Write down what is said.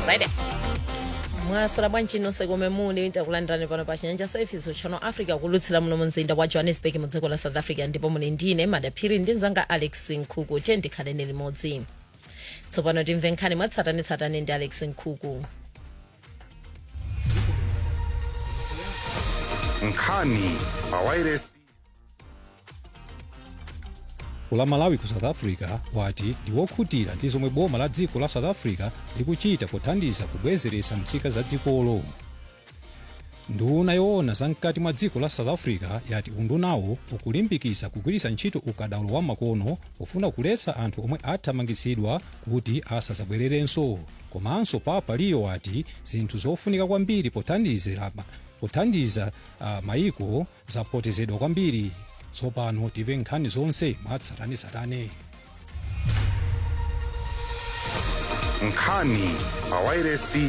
right mwasola bwanji nonse komwe muli takulandirani pano pa chinyanja service channel africa kulutsira muno mu mzinda wa johannesburg mu dziko la south africa ndipo muli ndine madaphiri ndi mzanga alex nkhuku tiye ndikhaleni limodzi tsopano timve nkhani mwatsatanetsatane ndi alex nkhuku nkhani pa wireless la malawi ku south africa wati ndi wokhutira ndi zomwe boma la dziko la south africa likuchita pothandiza kubwezeretsa nzika za dzikolo nduna yoona zamkati mwa dziko la south africa yati undunawo ukulimbikitsa kugwiritsa ntchito ukadaulo wa makono pofuna kuletsa anthu omwe athamangitsidwa kuti asazabwererenso komanso papa liyo wati zinthu zofunika kwambiri pothandizira pothandiza uh, mayiko zapoteredwa kwambiri tsopano timve nkhani zonse mwatsatanetsatane nkhani pa wireless